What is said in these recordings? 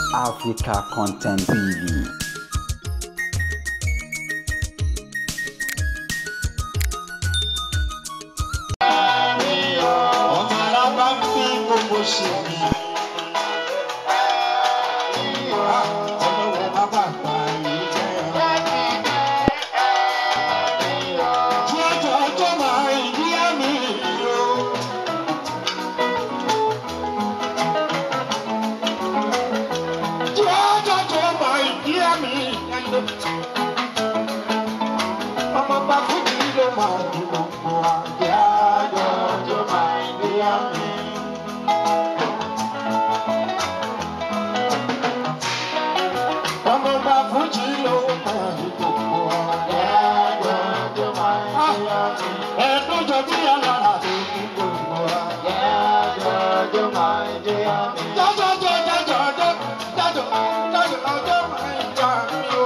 Africa Content TV. ọmọ alábá ń fi gbogbo ṣe mí. ọlọ́wọ́ bàbá àgbà yìí jẹ́ kí ọjọ́ ọjọ́ máa ìdí àmì o. kí ọjọ́ ọjọ́ máa ìdí àmì ẹ̀lẹ́. ọmọ bá fún mi ló máa di gbogbo àgbẹ̀ àjọ ọjọ́ máa ìdí àmì. ọmọ bá fújì ló máa di gbogbo àgbẹ̀ àjọ ọjọ́ máa ìdí àmì. ẹ̀ẹ́dọ́jọ́ bí alára tó kú gbogbo àgbẹ̀ àjọ ọjọ́ máa ìdí àmì. jọjọ jọjọ jọjọ jọjọ jọjọ ọjọ́ máa ìdí àmì o.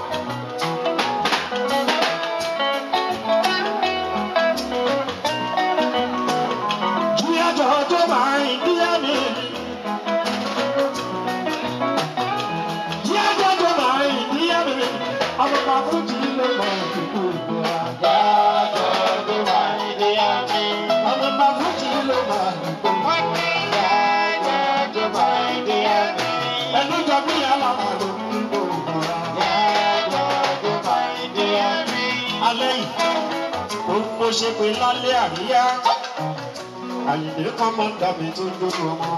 Jíyájọ́ tó máa ń díyá mi. Jíyájọ́ tó máa ń díyá mi. Ọmọ máa fún jí ló mọ ìdìbò ìbò àgbájọ́ tó máa ń díyá mi. Ọmọ máa fún jí ló mọ ìdìbò ìbò àgbájọ́ tó máa ń díyá mi. Ẹnu jọ bí aláwọ̀ ló ń dìbò ìbò àgbájọ́ tó máa ń díyá mi. Alẹ́ yìí, ó ń bó ṣe pé lálẹ́ àríyá àyìnbí kan máa ń dà mí tó lórí ọmọ.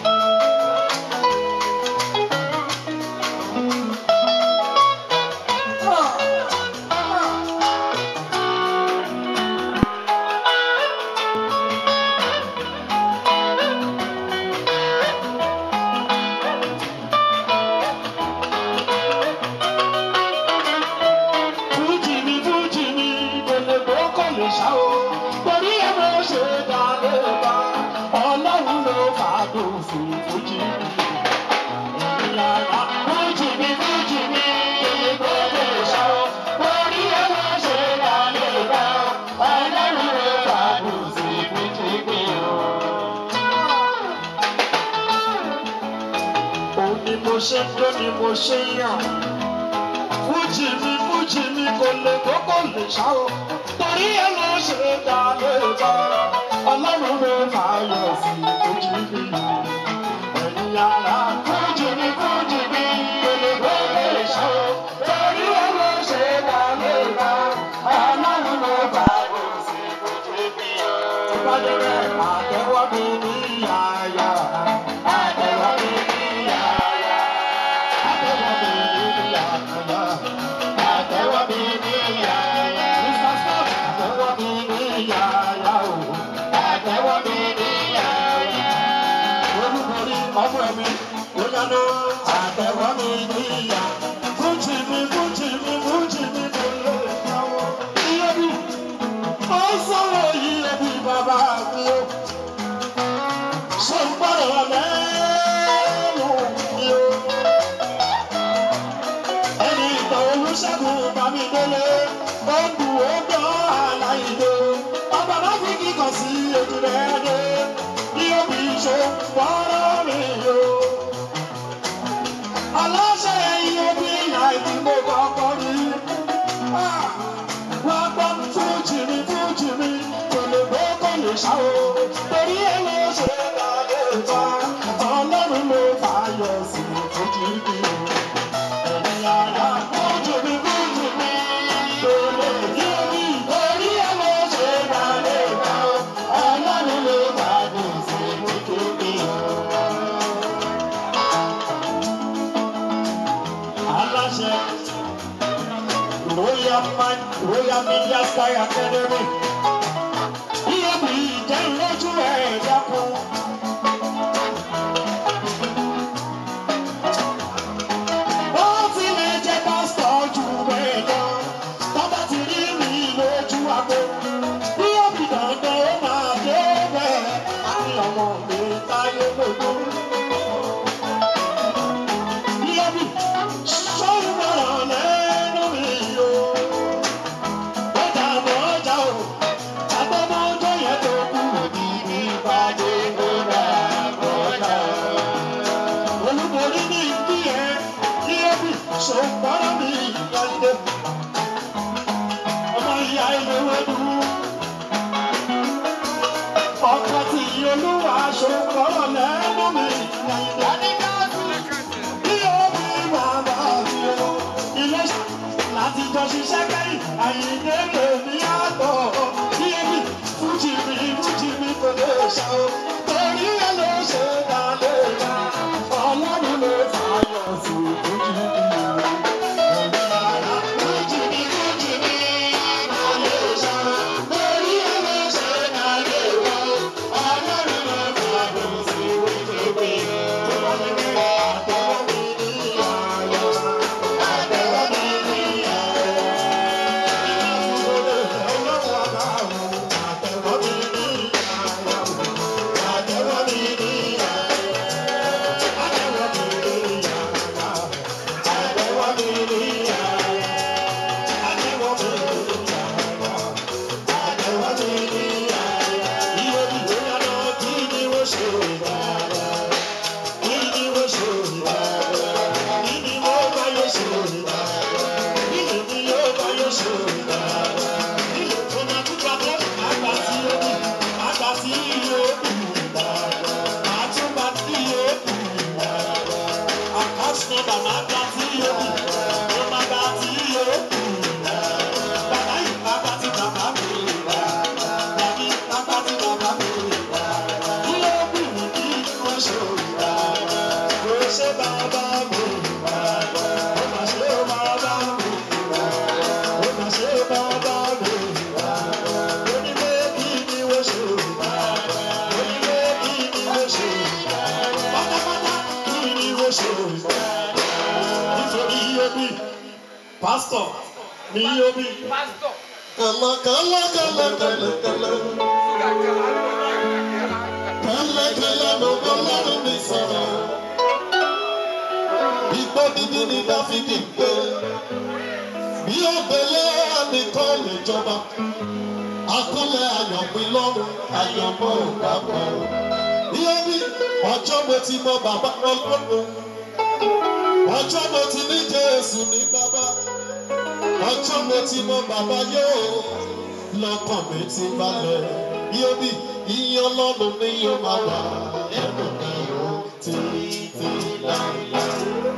Fújì mi, fújì mi, kò lè bó kò lè ṣá o. Torí ẹ mo ṣe dá lé bá, ọlọ́run ló fàdùn fún fújì mi. Ìyára fújì mi, fújì mi, kò lè bó kò lè ṣá o. Torí ẹ mo ṣe dá lé bá, ọlọ́run ló fàdùn fún fújì mi o. Òun ni mo ṣe ń dó ni mo ṣe ń yàn fújì mi fújì mi kò lè kókó lè ṣá o torí ẹ ló ṣe dá lóòótọ́ ọlọ́run ló máa yọ sí fújì mi ẹ̀yin ara fújì mi fújì mi kò lè kókó lè ṣá o torí ẹ ló ṣe dá lóòótọ́ ọlọ́run ló máa yọ sí fújì mi tó bá dé bẹ́ẹ̀ àtẹ́wọ́ mi ní yàyà àtẹ́wọ́ mi ní yàyà àtẹ́wọ́ mi ní yàyà. Àtẹ́wọ́ mi ní yàyà. Mr. Scott, àtẹ́wọ́ mi ní yàyà o. Àtẹ́wọ́ mi ní yàyà. Olúborí ọmọ mi, ó yánu. Àtẹ́wọ́ mi ní yà. Fújì mi, fújì mi, fújì mi kò lè jáwọ́. Iye bí, ó sọ̀rọ̀ yìí ẹbí bàbá mi o. Ṣé ń gbọ́dọ̀ lẹ́nu mi o? ẹni ìtàn olùṣègùn bámidélé ó ń du ọgbọ́ aláìlé ọba má fi kíkan sí ojú rẹ̀ dé bí òbí ṣe wọ́ọ́rọ́ mi o. aláṣẹ iye bí àìtí mo kọ́kọ́ rí wọ́n gbọ́ fújì mi fújì mi kò lè gbé kò lè ṣá o torí ẹ ló ṣe lálẹ́ ìta ọlọ́run ló fààyè sí fújì mi o. Ẹ̀yin ará fújì mi fújì mi kò lè yé mi torí ẹ ló ṣe lálẹ́ ìta ọlọ́run ló fààyè sí fújì mi o. aláṣẹ royal man royal media sky academy iye bí ìjẹ́ ìlójú ẹ̀ dákun. ó tilẹ̀ jẹ́ pásítọ̀ jù bẹ́ẹ̀ lọ tọ́ba ti rí mi lójú àgbo bí ó fi dandan ó máa dé bẹ́ẹ̀ àti ọmọ mi táyé lójú. Yẹ́bí sọ́yìnbọ̀rọ̀ lẹ́nu mi o. Ọjà àmọ́ ọjà o, àgbọ̀mọ́ ọjọ́ yẹn tó kú òbí mi. ṣòkòrò mi ìyáde. Ọmọ ìyá ilé wẹ́dú. Ọkọ tí olúwa ṣòkòrò lẹ́nu mi ìyáde. Bí omi bàbá mi o, ilé láti jọ ṣiṣẹ́ kẹ́yìn, àyíké lèmi àtọ̀. Bí ebi fújì mi fújì mi kò lè ṣá o. Torí ẹ ló ṣe dá lé wa, ọlọ́run ló fàyọ̀ sí fújì mi. Fújì mi fújì mi kò lè ṣá o. Torí ẹ ló ṣe dá lé wa, ọlọ́run ló fàyọ̀ sí fújì mi. Torí ẹ àtẹ̀wọ́ mi ní ayọ̀, àtẹ̀wọ́ mi ní ayọ̀. Ṣé bàbá mi? Ó mà ṣe bàbá mi. Ó mà ṣe bàbá mi. Onílé kí ni wọ́n ṣe? Onílé kí ni wọ́n ṣe? Pátápátá kí ni wọ́n ṣe? Nítorí omi, pásítọ̀ ni omi. Kàlá kàlá kàlá kàlá kàlá. Kàlá kàlá ló bọ́ lọ́rùn mi sọ̀rọ̀. Igbó dídí ni Dáfídì gbé. Bí ó gbélé ẹnìkan lè jọba. Akúnlẹ̀ àyànpín lọ́rùn àyànmọ́ òdàpọ̀. Bí ó bí ọjọ́ mo ti mọ bàbá ọlọ́run. Ọjọ́ mo ti ní Jésù ní bàbá. Ọjọ́ mo ti mọ bàbá yóò. Lọ́kàn mi ti balẹ̀. Bí ó bí iye ọlọ́run ni yóò máa wà lẹ́nu mi ó títí láéláé.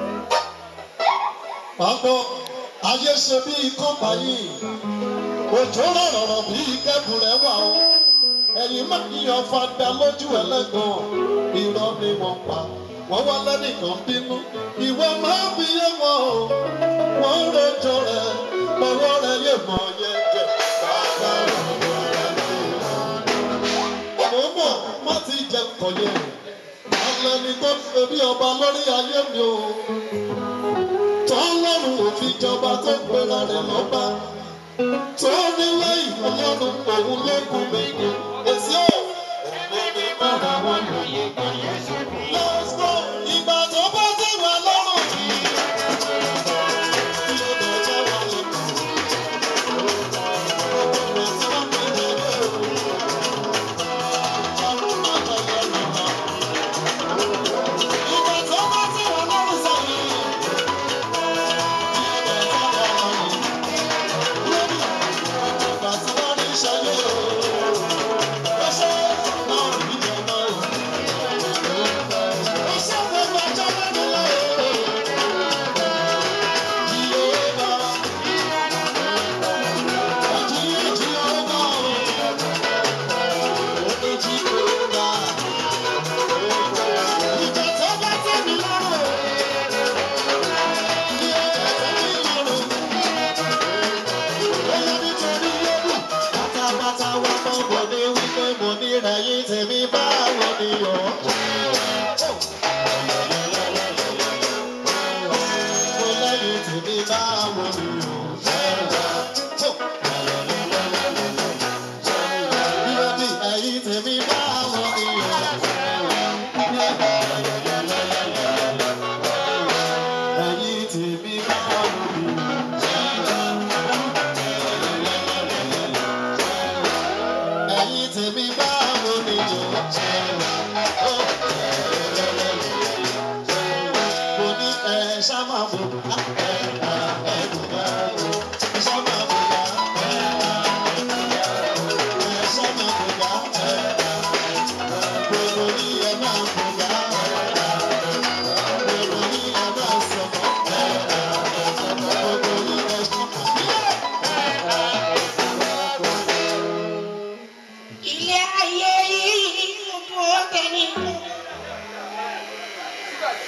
Àgbọ̀ ayé ṣe bí ikán báyìí. Òjò rọ̀rọ̀ bí kẹ́bù rẹ̀ wà o. Ẹ̀yin máa ń yan fada lójú ẹlẹ́gàn. Irọ́ ni wọ́n pa. Wọ́n wá lẹ́nìkan bínú. Ìwọ máa bí yé wọn o. Wọ́n ń rojọ́ rẹ̀. Ọwọ́ rẹ̀ lè mọ yẹn jẹ. Bàbá rẹ̀ ló rẹ̀ lé wọn. Mo mọ̀ má ti jẹ kọ̀yẹ̀. Alẹ́ ni tó ṣe bí ọba lórí ayé mi o tọ́lọ́run ò fi jọba tó gbéra rẹ̀ lọ́ba tó nílé ìfọlọ́run òun ló kú mi ní èsì ò. Ẹ̀mí mi bára wọn lóye kan Yéṣu bí. Let's go! Ìgbà tó bá ti wà lọ́rùn mi. Kí ló dé jẹ́ wà lẹ́kọ̀ọ́? Ọ̀pọ̀lọpọ̀ tí wọ́n fi lè lé òun. Ọ̀run máa tẹ̀lé mi lọ. Ìgbà tó bá ti wà lọ́rùn sọ̀rọ̀. Thank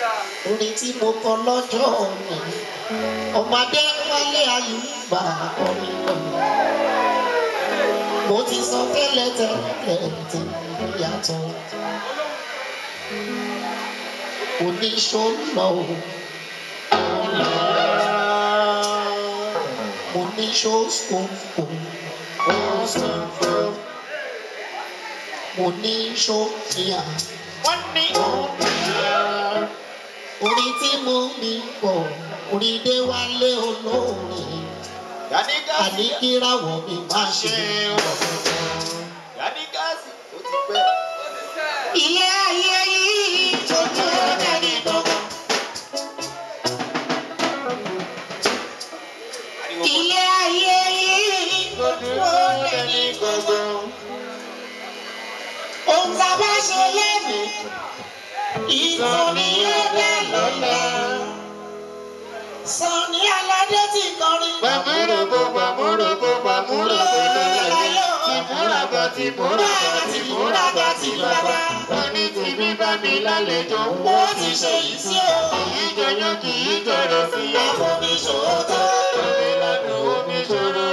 orin tí mo kọ lọ́jọ́ mi ọmọdé wálé àyùbá orin lọ́nà mo ti sọ tẹ́lẹ̀ tẹ́lẹ̀ tí yàtọ̀ oníṣòlò oníṣòsòfò oníṣòfìyà wọ́n ní orin tí mo mi kọ̀ orin dé wálé olóore yanni gáàsì àníkíráwọ̀ mi má ṣe wọ̀. yanni gáàsì ó ti pẹ́. ilé ayé yìí tó dúró dẹ́ni gbogbo. ilé ayé yìí tó dúró dẹ́ni gbogbo. ohun tá a bá ṣe lẹ́nu ìtàn ni yóò dá lọ́la. Sọ̀ni aládé ti kọrin. Gbàmúrògbò gbàmúrògbò gbàmúrògbò lọ́láyé. Tìmúràgbà tìmúràgbà tìmúràgbà ti bàbá. Wọ́n ní tìbí bá mi lálejò. Ó ti ṣe yìí sí o. Kì í jọyán kì í jọrọ sí ọ̀fọ̀. Àfọ̀míṣòótọ́. Omi ládùn omi ṣòro